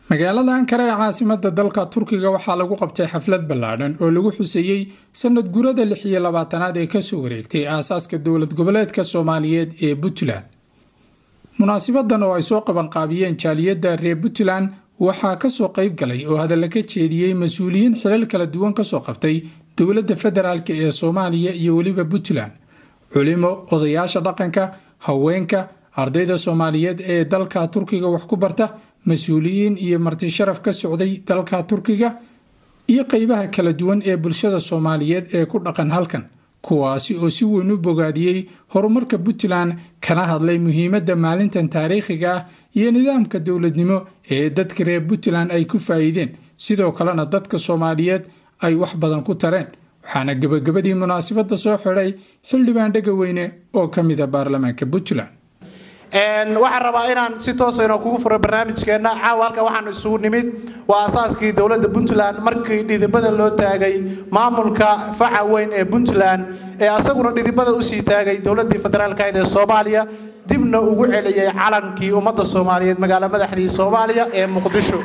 magaalada ankara ee caasimada dalka turkiga waxaa lagu qabtay xaflad ballaadhan oo lagu xuseeyey sanad gurada lix iyo labaatanaad ee kasoo wareegtay aasaaska dowlad goboleedka soomaaliyeed ee puntland munaasibadan oo ay soo qabanqaabiyeen jaaliyadda reer puntland waxaa kasoo qayb galay oo hadalla ka jeediyey mas-uuliyiin xilal kala duwan kasoo qabtay dowladda federaalk ee soomaaliya iyo weliba puntland culimo odayaasha dhaqanka haweenka ardayda soomaaliyeed ee dalka turkiga wax ku barta mas-uuliyiin iyo marti sharaf ka socday dalka turkiga iyo qeybaha kala duwan ee bulshada soomaaliyeed ee ku dhaqan halkan kuwaasi oo si weyn u bogaadiyey horumarka puntland kana hadlay muhiimadda maalintan taariikhiga ah iyo nidaamka dowladnimo ee dadka reer puntland ay ku faa'iideen sidoo kalena dadka soomaaliyeed ay wax badan ku tareen waxaana gebagabadii munaasabadda soo xidhay xildhibaan dhegaweyne oo ka mid a baarlamaanka puntland waxaan rabaa inaan si toosa inoo kugu furo barnaamijkeenna caawa halkan waxaanu isugu nimid waa asaaskii dowladda puntland markii dhidibada loo taagay maamulka faca weyn ee puntland ee asaguna dhidibada usii taagay dowladdii federaalkayd ee soomaaliya dibna ugu celiyey calankii ummadda soomaaliyeed magaalo madaxdii soomaaliya ee muqdisho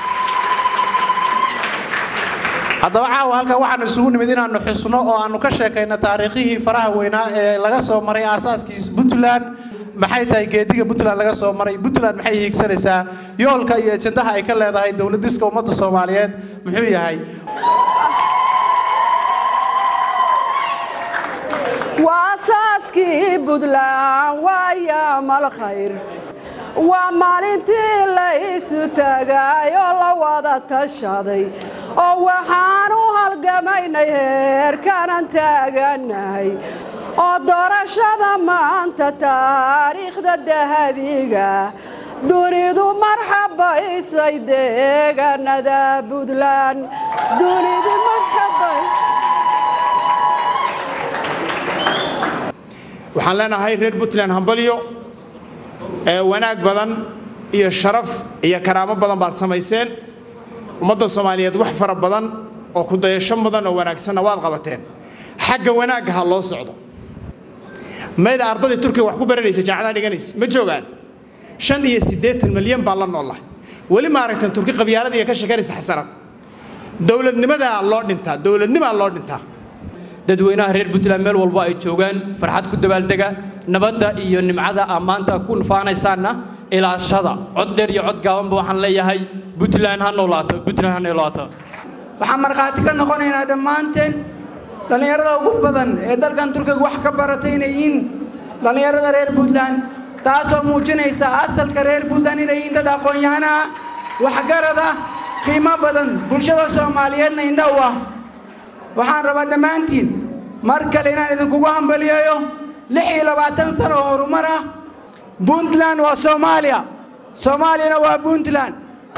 haddaba caawa halkan waxaanu isugu nimid inaanu xusno oo aanu ka sheekayno taariikhihii faraha weynaa ee laga soo maray aasaaskii puntland maxay tahay geediga puntland laga soo maray puntland maxay hiigsanaysaa yoolka iyo ajandaha ay ka leedahay dowladiska ummadda soomaaliyeed muxuu yahay waasaaskii puntland waaya malkhayr waa maalintii la isu taagayoo la wada tashaday oo waxaan u halgamaynay heerkanan taaganahay oo doorashada maanta taariikhda dahabiga dunidu marxabaysay deegaanada puntland dunidu marxabay waxaan leenahay reer puntland hambalyo ee wanaag badan iyo sharaf iyo karaamo badan baad samayseen ummadda soomaaliyeed wax fara badan oo ku dayasho mudan oo wanaagsanna waad qabateen xagga wanaagga ha loo socdo mayda ardadii turkiga wax ku baranaysa jaacadaha dhiganaysa ma joogaan shan iyo siddeetan milyan baa la noolah weli ma aragtan turki qabyaalada iyo ka sheekanaysa xasanad dowladnimadaa loo dhintaa dowladnimaa loo dhintaa dadweynaha reer puntland meel walbo ay joogaan farxad ku dabaaldega nabadda iyo nimcada aa maanta ku nufaanaysaanna ilaashada cod dheer iyo cod gaabanba waxaan leeyahay puntland ha noolaato puntland ha noolaato waxaan markhaati ka noqonaynaa dhammaanteen dhallinyarada ugu badan ee dalkan turkiga wax ka baratay inay yihiin dhallinyarada reer puntland taasoo muujinaysa asalka reer puntland inay yihiin dad aqoon-yahana ah waxgarada qiimo badan bulshada soomaaliyeedna indha u ah waxaan rabaa dhammaantiin mar kale inaan idinkugu hambaliyeeyo lix iyo labaatan sano oo horumar ah puntland waa soomaaliya soomaaliyana waa puntland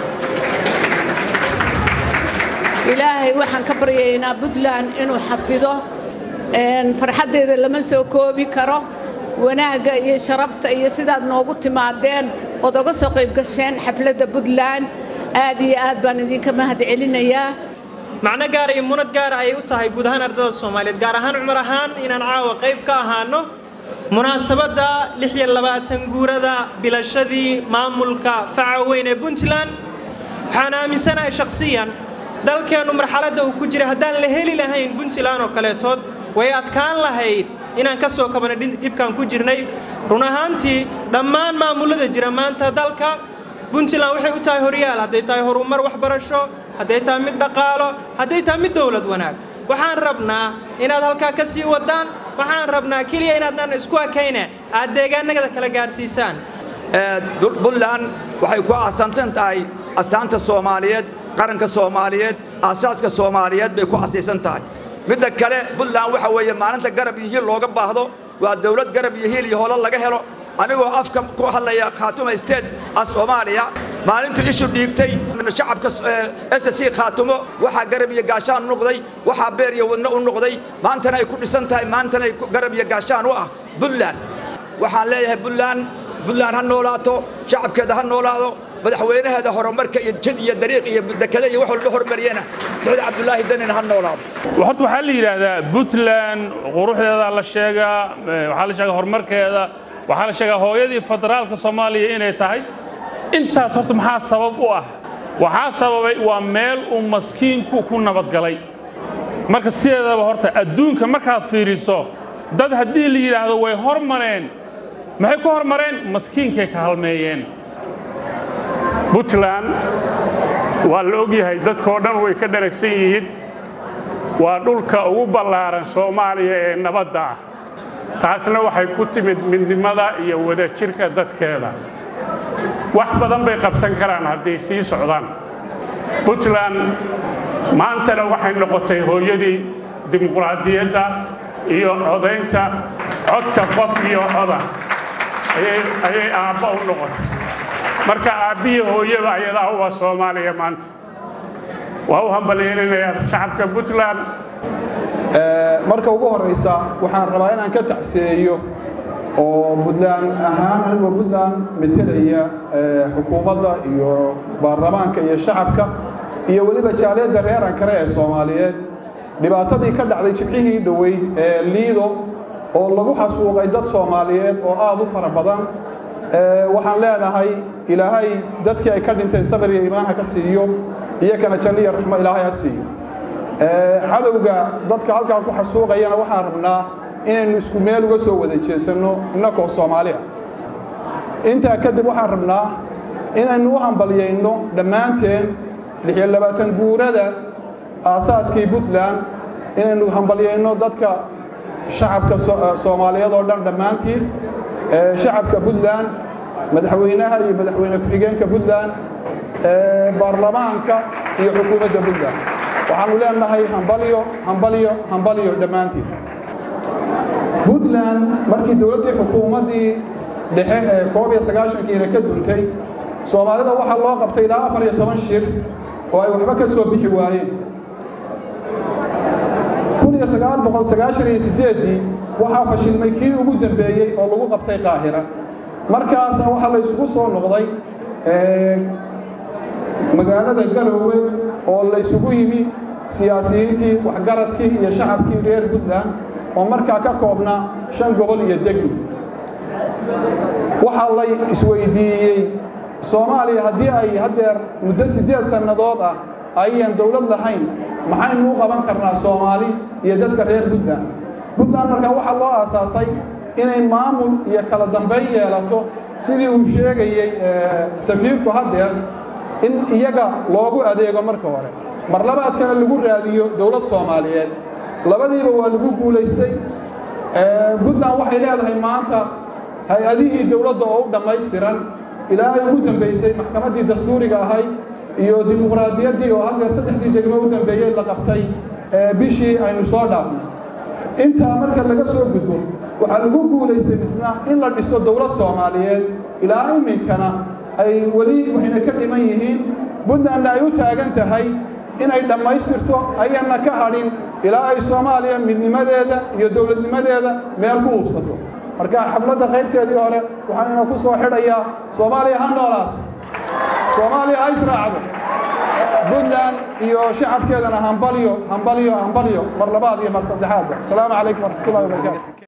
ilaahay waxaan ka baryaynaa puntland inuu xafido farxaddeeda lama soo koobi karo wanaagga iyo sharafta iyo sidaad noogu timaadeen ood oga soo qayb gasheen xafladda puntland aad iyo aad baan idinka mahad celinayaa macno gaara iyo munad gaara ayay u tahay guud ahaan ardada soomaaliyeed gaar ahaan cumar ahaan inaan caawa qayb ka ahaano munaasabadda lix iyo labaatan guurada bilashadii maamulka faca weyn ee puntland waxaan aaminsanahay shakhsiyan dalkeennu marxaladda uu ku jira haddaan la heli lahayn puntland oo kaleetood way adkaan lahayd inaan ka soo kabano dhibkaan ku jirnay run ahaantii dhammaan maamullada jira maanta dalka puntland waxay u tahay horyaal hadday tahay horumar waxbarasho hadday tahay mid dhaqaalo hadday tahay mid dowlad wanaag waxaan rabnaa inaad halkaa ka sii wadaan waxaan rabnaa keliya inaadnaan isku akayne aad deegaanagada kala gaarsiisaan puntland waxay ku aasantan tahay astaanta soomaaliyeed qaranka soomaaliyeed aasaaska soomaaliyeed bay ku asiisan tahay midda kale puntland waxa weeye maalinta garab iyo hiil looga baahdo waa dowlad garab iyo hiil iyo holo laga helo anigoo afka ku hadlaya khaatuma state ah soomaaliya maalintu ishu dhiigtay shacabka s c khaatumo waxaa garab iyo gaashaan u noqday waxaa beer iyo wadno u noqday maantana ay ku dhisan tahay maantana ay garab iyo gaashaan u ah puntland waxaan leeyahay puntland puntland ha noolaato shacabkeeda ha noolaado madaxweynaheeda horumarka iyo jid iyo dariiq iyo dekada iyo wax walba horumariyana saciid cabdulaahi danin ha noolaado horta waxaa la yidhaahdaa puntland quruxdeeda la sheegaa waxaa la sheegaa horumarkeeda waxaa la sheegaa hooyadii federaalka soomaaliya inay tahay intaas horta maxaa sabab u ah waxaa sababay waa meel uu maskiinku ku nabadgalay marka sideedaba horta adduunka markaad fiiriso dad haddii la yidhaahdo way hormareen maxay ku hormareen maskiinkay ka halmeeyeen puntland waa la ogyahay dadkoo dhan way ka dharagsan yihiin waa dhulka ugu ballaaran soomaaliya ee nabadda ah taasna waxay ku timid midnimada iyo wadajirka dadkeeda wax badan bay qabsan karaan hadday sii socdaan puntland maantana waxay noqotay hooyadii dimuqraadiyadda iyo codaynta codka qof iyo coda ayay aabba u noqotay marka aabbihii hooyada ayadaa uwa soomaaliya maanta waa u hambalyeelinayaa shacabka puntland marka ugu horraysa waxaan rabaa inaan ka tacsiyeeyo oo puntland ahaan anigoo puntland metelaya xukuumadda iyo baarlamaanka iyo shacabka iyo weliba jaaliyadda reer ankare ee soomaaliyeed dhibaatadii ka dhacday jibcihii dhoweyd ee liido oo lagu xasuuqay dad soomaaliyeed oo aad u fara badan waxaan leenahay ilaahay dadkii ay ka dhinteen sabir iyo iimaan ha ka siiyo iyakana janno iyo raxmo ilaahay ha siiyo cadowga dadka halkaa ku xasuuqayana waxaan rabnaa inaynu isku meel uga soo wada jeesanno innakoo soomaali ah intaa kadib waxaan rabnaa inaynu u hambalyayno dhammaanteen lixiyo labaatan guurada aasaaskii puntland inaynu hambalyayno dadka shacabka soomaaliyeed oo dhan dhammaantiin shacabka puntland madaxweynaha iyo madaxweyne ku-xigeenka puntland baarlamaanka iyo xukuumadda puntland waxaanu leenahay hambalyo hambalyo hambalyo dhammaantiin puntland markii dowladdii xukuumaddii dhexe ee koob iyo sagaashankiina ka duntay soomaalida waxaa loo qabtay ilaa afar iyo toban shir oo ay waxba ka soo bixi waayeen kun iyo sagaal boqol sagaashan iyo siddeeddii waxaa fashilmay kii ugu dambeeyey oo lagu qabtay qaahira markaasna waxaa la isugu soo noqday magaalada garoowe oo la isugu yimi siyaasiyiintii waxgaradkii iyo shacabkii reer puntland oo markaa ka koobnaa shan gobol iyo degmi waxaa la isweydiiyey soomaaliya haddii ay haddeer muddo siddeed sannadood ah ayaan dowlad lahayn maxaynu u qaban karnaa soomaali iyo dadka reer puntland puntland markaa waxaa loo aasaasay inay maamul iyo kala dambayn yeelato sidii uu sheegayey safiirku haddeer in iyaga loogu adeego marka hore mar labaadkana lagu raadiyo dowlad soomaaliyeed labadiiba waa lagu guulaystay puntland waxay leedahay maanta hay-adihii dowladda oo u dhammaystiran ilaa ay ugu dambaysay maxkamaddii dastuuriga ahayd iyo dimuqraadiyaddii oo haddeer saddexdii degmo u dambeeyey la qabtay bishii aynu soo dhaafnay intaa marka laga soo gudbo waxaa lagu guulaystay misna in la dhiso dowlad soomaaliyeed ilaa iminkana ay weli waxayna ka dhiman yihiin puntlandna ay u taagan tahay inay dhammaystirto ayana ka hadhin ilaa ay soomaaliya midnimadeeda iyo dowladnimadeeda meel ku hubsato marka xafladda qaybteedii hore waxaan ina ku soo xidhayaa soomaaliya ha noolaato soomaaliya ha israacdo puntland iyo shacabkeedana hambalyo hambalyo hambalyo mar labaad iyo mar saddexaadba asalaamu calaykum waraxmatullahi wabarakaatu